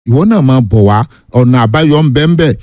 ìwọ náà máa bọ̀ wá ọ̀nà àbáyọ ń bẹ ń bẹ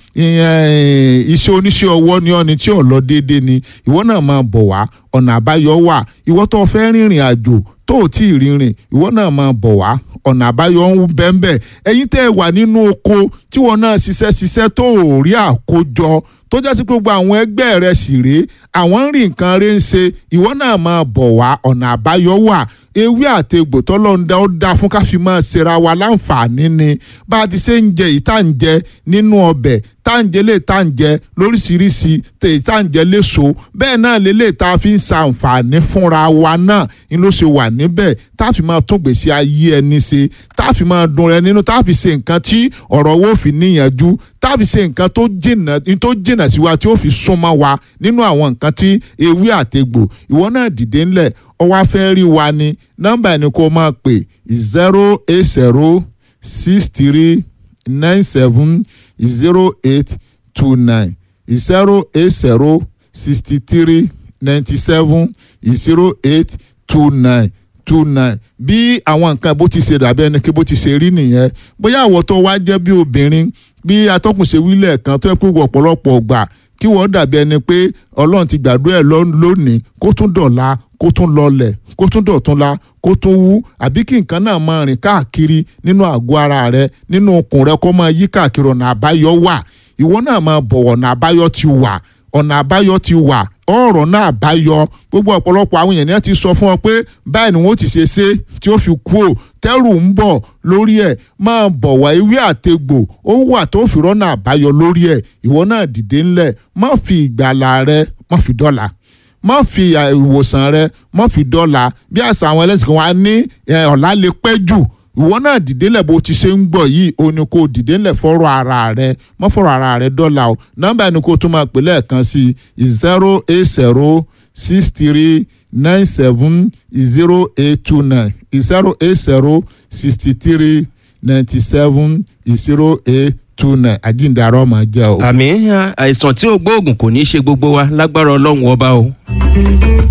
iṣẹ́ oníṣẹ́ ọwọ́ ni ọ́ni tí ò lọ déédéé ni ìwọ náà máa bọ̀ wá ọ̀nà àbáyọ wà ìwọ tó fẹ́ rìnrìn àjò tó ò tí ì rìnrìn ìwọ náà máa bọ̀ wá ọ̀nà àbáyọ ń bẹ ń bẹ ẹ̀yin tẹ́ ẹ wà nínú oko tí wọn náà ṣiṣẹ́ ṣiṣẹ́ tó ò rí àkójọ tó jásí gbogbo àwọn ẹgbẹ́ rẹ̀ sì rèé àwọn ń rí nǹkan rẹ̀ ń ṣe ìwọ náà máa bọ̀ wá ọ̀nà àbáyọ wà ewé àtegbò tọ́lọ́ńdá ó dá fún ká fi máa ṣera wa láǹfààní ni bá a ti ṣe ń jẹ yìí tá à ń jẹ nínú ọbẹ̀ tá à ń jẹ lè tá à ń jẹ lóríṣiríṣi tèyí tá à ń jẹ léso bẹ́ẹ̀ náà lélẹ̀ tá a fi ń ṣàǹfààní fúnra wa náà ni ló ṣe wà níbẹ̀ tá a fi máa tún gbèsè ayé ẹni ṣe tá a fi máa dùn rẹ nínú tá a fi ṣe nǹkan tí ọ̀rọ̀ wo fi níyànjú tá a fi ṣe nǹkan tó jìnà tó jìnà sí wa tí ó fi súnmọ́ wa nínú àwọn nǹkan tí ewé àtegbò ìwọ náà dìde ńlẹ̀ ó wá fẹ́ rí wa ni nọ́mbà ẹni kó máa pè zero eight zero six three nine seven zero eight two nine zero eight zero sixty three ninety seven zero eight two nine two nine bí àwọn nǹkan bó ti ṣe dàbí ẹni kí bó ti ṣe rí nìyẹn bóyá àwọ̀ tó wá jẹ́ bí obìnrin bí atọ́kùn ṣe wílẹ̀ kan tó yẹ pé ọ̀pọ̀lọpọ̀ gbà kí wọ́n dàbí ẹni pé ọlọ́run ti gbàdúrà ẹ̀ lónìí kó tún dọ̀la kó tún lọlẹ̀ kó tún dọ̀túnla kó tún wú àbí kí nǹkan náà máa rìn káàkiri nínú àgọ́ ara rẹ nínú okùn rẹ kó máa yí káàkiri ọ̀nà àbáyọ wà ìwọ náà máa bọ̀ ọ̀nà àbáyọ ti wà ọ̀nà àbáyọ ti wà ọ̀rọ̀ náà àbáyọ gbogbo ọ̀pọ̀lọpọ̀ àwọn èèyàn ti sọ fún ọ pé báyìí ni wọ́n ti ṣe ṣe tí ó fi kú ò tẹ́rù ń bọ̀ lórí ẹ̀ máa bọ̀ wá ewé àtegbò ó wà tó fi rọ́nà àbáyọ lórí ẹ̀ ìwọ náà dìde ńlẹ̀ má fi ìgbàlà rẹ má fi dọ́là má fi ìwòsàn rẹ má fi dọ́là bí àṣà àwọn ẹlẹ́sìn kan wá ní ọ̀la lè pẹ́ jù ìwọ náà dìde ńlẹ̀ bó ti ṣe ń gbọ̀ yìí o ní kó dìde ńlẹ̀ fọ́rọ̀ ara rẹ má fọ́rọ̀ ara rẹ dọ́là o nọ́mbà ẹni kó tún máa pè lẹ́ẹ̀kan sí zero eight zero six three nine seven zero eight two nine zero eight zero sixty three ninety seven zero eight two nine àjíǹdarọ́ máa jẹ́ o. àmì àìsàn tí ò gbóògùn kò ní í ṣe gbogbo wa lágbára ọlọ́run ọba o.